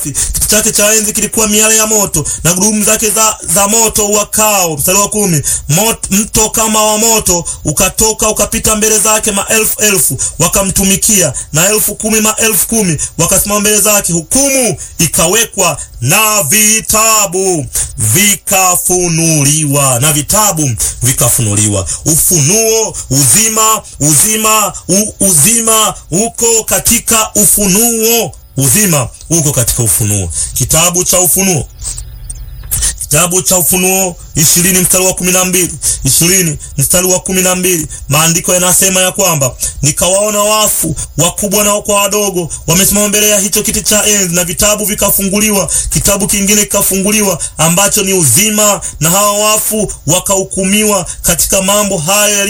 Kiti chake cha enzi kilikuwa miale ya moto na gurudumu zake za, za moto wakao. Mstari wa kumi, mot, mto kama wa moto ukatoka ukapita mbele zake, maelfu elfu wakamtumikia na elfu kumi maelfu kumi wakasimama mbele zake. Hukumu ikawekwa na vitabu vikafunuliwa, na vitabu vikafunuliwa. Ufunuo, uzima, uzima, u, uzima uko katika ufunuo uzima uko katika Ufunuo. Kitabu cha Ufunuo, kitabu cha Ufunuo ishirini mstari wa kumi na mbili ishirini mstari wa kumi na mbili maandiko yanasema ya kwamba nikawaona wafu wakubwa na kwa wadogo wamesimama mbele ya hicho kiti cha enzi, na vitabu vikafunguliwa. Kitabu kingine kikafunguliwa ambacho ni uzima, na hawa wafu wakahukumiwa katika mambo haya